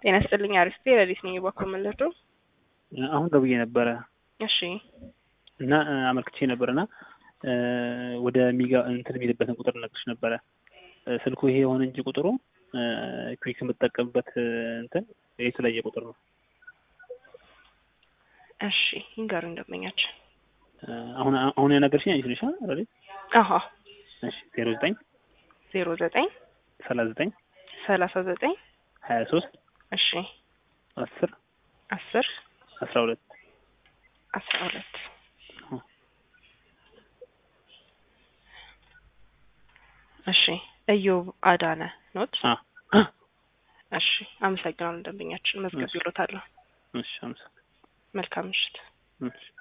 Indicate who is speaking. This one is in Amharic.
Speaker 1: ጤና ይስጥልኝ። አሪስቴ ረዲት ነኝ። በኩል መለዶ
Speaker 2: አሁን ደውዬ ነበረ
Speaker 1: እሺ
Speaker 2: እና አመልክቼ ነበር እና ወደ ሚጋ እንትን የሚልበትን ቁጥር ነግርሽ ነበረ። ስልኩ ይሄ የሆነ እንጂ ቁጥሩ ኩዊክ የምጠቀምበት እንትን የተለያየ ቁጥር ነው።
Speaker 1: እሺ ይንገሩ እንደመኛችን
Speaker 2: አሁን አሁን ያናገርሽኝ አንቺ ነሽ አይደል?
Speaker 1: አሀ
Speaker 2: እሺ ዜሮ ዘጠኝ
Speaker 1: ዜሮ ዘጠኝ
Speaker 2: ሰላሳ ዘጠኝ
Speaker 1: ሰላሳ ዘጠኝ
Speaker 2: ሀያ ሶስት
Speaker 1: እሺ
Speaker 2: አስር
Speaker 1: አስር
Speaker 2: አስራ ሁለት
Speaker 1: አስራ ሁለት እሺ እዮብ አዳነ ኖት እሺ አመሰግናለሁ ደንበኛችን መዝገብ ይሎታለሁ
Speaker 2: እሺ አመሰግናለሁ
Speaker 1: መልካም ምሽት
Speaker 2: እሺ